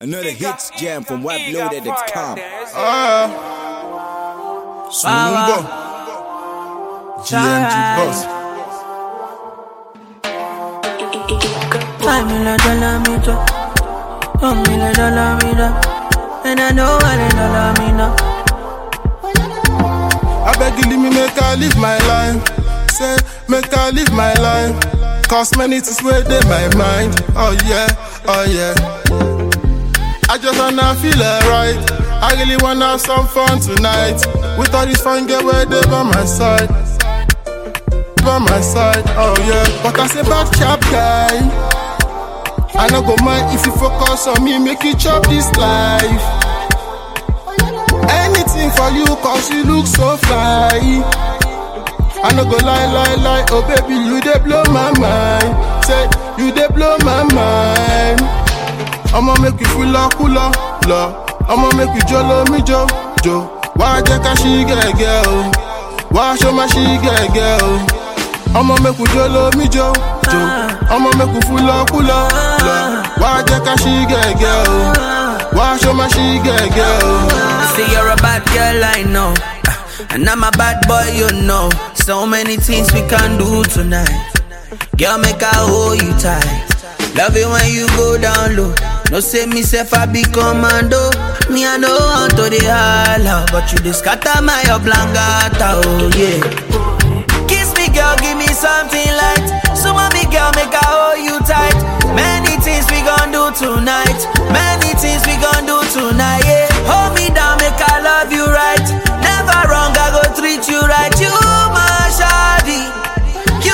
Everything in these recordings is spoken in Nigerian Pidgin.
Another hits jam from WebLoaded.com. Ah, Sunumbo, GMG boss. Five million dollar me drop, one million dollar me drop, and I know what a dollar me now. I beg you leave me make I live my life. Say make I live my life. Cause many things where they my mind. Oh yeah, oh yeah. I just wanna feel alright. I really wanna have some fun tonight. With all these fine girls where they by my side. By my side, oh yeah. But I say bad chap guy. I no go mind if you focus on me, make you chop this life. Anything for you, cause you look so fly. I no go lie, lie, lie. Oh, baby, you dey blow my mind. Say, you dey blow my mind. I'ma make you feel like cooler, la. I'ma make you jolo me jo, jo. Why jẹ́ ká ṣí gẹ́gẹ́ o? Why show my ṣí gẹ́gẹ́ o? I'ma make you jolo me jo, jo. I'ma make you feel like cooler, la. Why jẹ́ ká ṣí gẹ́gẹ́ o? Why show my ṣí gẹ́gẹ́ o? Say you're a bad girl, I know. Ah, And I'm a bad boy, you know. So many things we can do tonight. Girl, make I hold you tight. Love it when you go down low. No say me self I be commando. Me I know how to the holla, but you just scatter my oblongata, oh yeah. Kiss me, girl, give me something light. So mommy, girl, make I hold you tight. Many things we gon' do tonight. Many things we gon' do tonight. Yeah, hold me down, make I love you right. Never wrong, I go treat you right. You my shawty, you.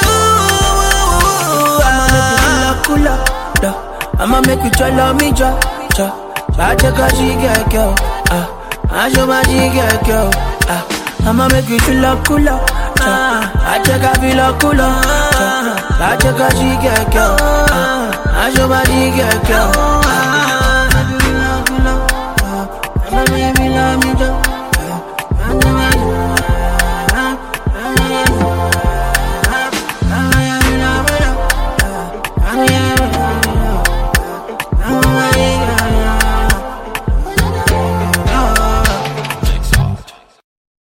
I'ma make you cool up, da. I'ma make you try me, ja, ja. Bad check out, she get girl. Ah, I show my she get girl. Ah, I'ma make you feel like cooler. Ah, I check out feel like cooler. Ja. Bad check out, she get girl. Ah, I show my she get girl. Ah, I'ma make